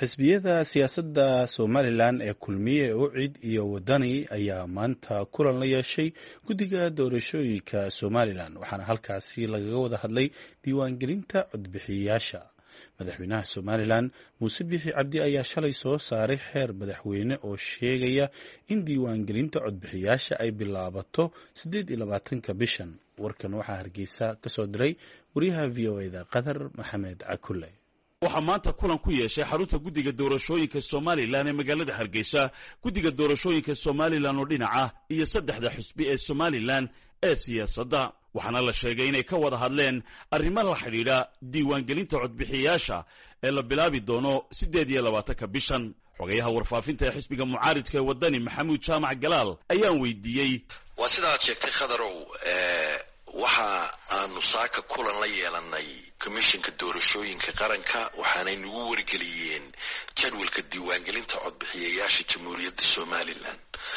xisbiyada siyaasadda somalilan ee kulmiye ucid iyo wadani ayaa maanta kulan la yeeshay guddiga doorashooyinka somalilan waxaana halkaasi lagaga wada hadlay diiwaangelinta codbixiyayaasha madaxweynaha somalilan muuse bixi cabdi ayaa shalay soo saaray xeer madaxweyne oo sheegaya in diiwaangelinta codbixiyaasha ay bilaabato siddeed iyo labaatanka bishan warkan waxaa hargeysa ka soo diray wariyaha v o eda qatar maxamed cakule waxaa maanta kulan ku yeeshay xarunta guddiga doorashooyinka somalilan ee magaalada hargeysa guddiga doorashooyinka somalilan oo dhinaca iyo saddexda xusbi ee somalilan ee siyaasadda waxaana la sheegay inay ka wada hadleen arrimo la xidhiidha diiwaangelinta codbixiyayaasha ee la bilaabi doono siddeed iyo labaatanka bishan xogayaha warfaafinta ee xisbiga mucaaridka ee waddani maxamuud jaamac galaal ayaan weydiiyey waa sidaad sheegtay khadarow waxa aanu saaka kulan la yeelanay commishinka doorashooyinka qaranka waxaanay nagu wargeliyeen jadwalka diiwaangelinta codbixiyayaasha jamhuuriyadda somalilan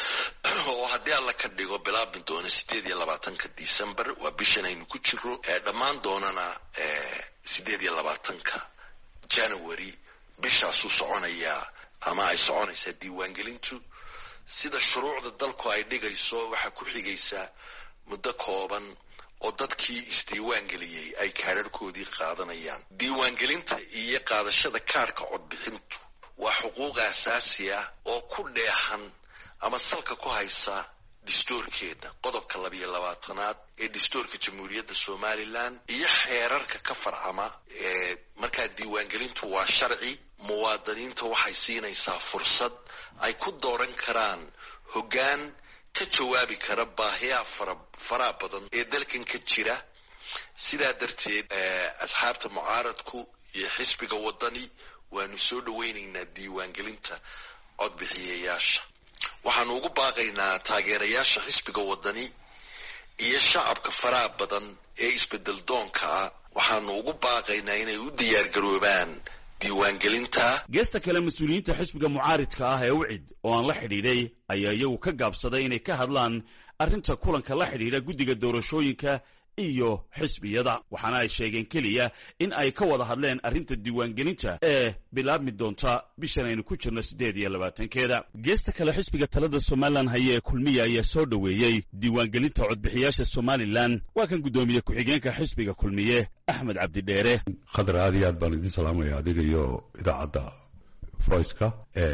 oo haddii alla ka dhigo bilaabmi doona siddeed iyo labaatanka december waa bishan aynu ku jiro dhammaan doonana siddeed iyo labaatanka january bishaasuu soconayaa ama ay soconaysaa diiwaangelintu sida shuruucda dalku ay dhigayso waxaa ku xigaysa muddo kooban oo dadkii isdiiwaangeliyey ay kaadharhkoodii qaadanayaan diiwaangelinta iyo qaadashada kaarhka codbixintu waa xuquuq asaasi ah oo ku dheehan ama salka ku haysa dhistoorkeena qodobka labiyo labaatanaad ee dhistoorka jamhuuriyadda somalilan iyo xeerarka ka farcama ee markaa diiwaangelintu waa sharci muwaadiniinta waxay siinaysaa fursad ay ku dooran karaan hoggaan ka jawaabi kara baahiyaha fara faraha badan ee dalkan ka jira sidaa darteed asxaabta mucaaradku iyo xisbiga waddani waanu soo dhowaynaynaa diiwaangelinta codbixiyayaasha waxaanu ugu baaqaynaa taageerayaasha xisbiga waddani iyo shacabka faraha badan ee isbedel doonka ah waxaanu ugu baaqaynaa inay u diyaargaroobaan diiwaangelinta geesta kale mas-uuliyiinta xisbiga mucaaridka ah ee ucid oo aan la xidhiidhay ayaa iyagu ka gaabsaday inay ka hadlaan arrinta kulanka la xidhiidha guddiga doorashooyinka iyo xisbiyada waxaana ay sheegeen keliya in ay ka wada hadleen arrinta diiwaangelinta ee bilaabmi doonta bishan aynu ku jirno siddeed iyo labaatankeeda geesta kale xisbiga talada somalilan haye ee kulmiya ayaa soo dhoweeyey diiwaangelinta codbixiyaasha somalilan waa kan guddoomiye ku-xigeenka xisbiga kulmiye axmed cabdidheere khadar aad iyo aad baan idin salaamaya adiga iyo idaacadda voiceka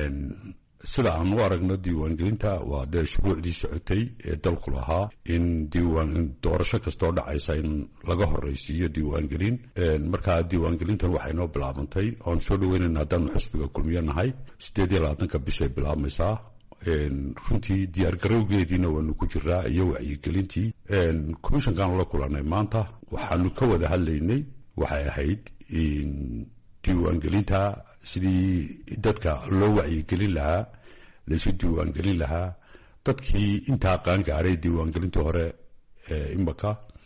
sida aan u aragno diiwaangelinta waa dee shuruucdii socotay ee dalku lahaa in diiwaan doorasho kastoo dhacaysa in laga horraysiiyo diiwaangelin markaa diiwaangelintan waxay noo bilaabantay oan soo dhaweynayna haddaanu xusbiga kulmiyo nahay siddeed iyo labaatanka bishay bilaabmaysaa runtii diyaargarowgeediina waanu ku jiraa iyo wacyigelintii commishankaanu la kulanay maanta waxaanu ka wada hadlaynay waxay ahayd diiwaangelinta sidii dadka loo wacyigelin lahaa laysu diiwaangelin lahaa dadkii intaa qaangaaray diiwaangelintii hore imaka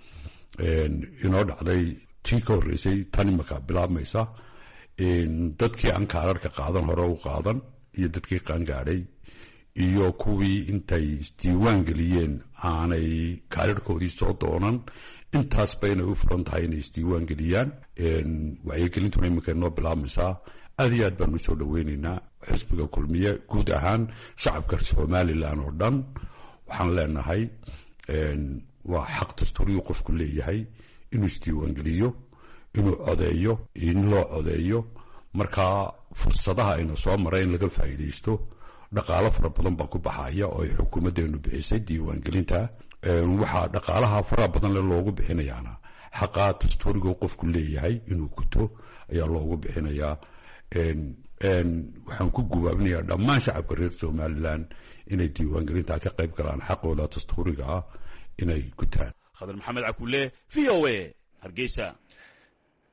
inoo dhacday tii ka horreysay tan imaka bilaabmaysa dadkii aan kaararhka qaadan hore u qaadan iyo dadkii qaangaadhay iyo kuwii intay isdiiwaan geliyeen aanay kaararhkoodii soo doonan intaasba inay u furan tahay inay isdiiwaan geliyaan wacyigelintuna iminka inoo bilaabmaysaa aad iyo aad baanu usoo dhoweynaynaa xisbiga kulmiye guud ahaan shacabka somalilan oo dhan waxaan leenahay waa xaq dastuuriyuu qofku leeyahay inuu isdiiwaangeliyo inuu codeeyo in loo codeeyo markaa fursadaha ayna soo mara in laga faa'iidaysto dhaqaalo fara badan baa ku baxaya oo ay xukuumaddeenu bixisay diiwaangelinta waxaa dhaqaalaha faraha badan le loogu bixinayaana xaqaa dastuuriga qofku leeyahay inuu guto ayaa loogu bixinayaa waxaan ku gubaabinayaa dhammaan shacabka reer somalilan inay diiwaangelinta ka qayb galaan xaqooda dastuuriga ah inay gutaan khadar maxamed cakule v o a hargeysa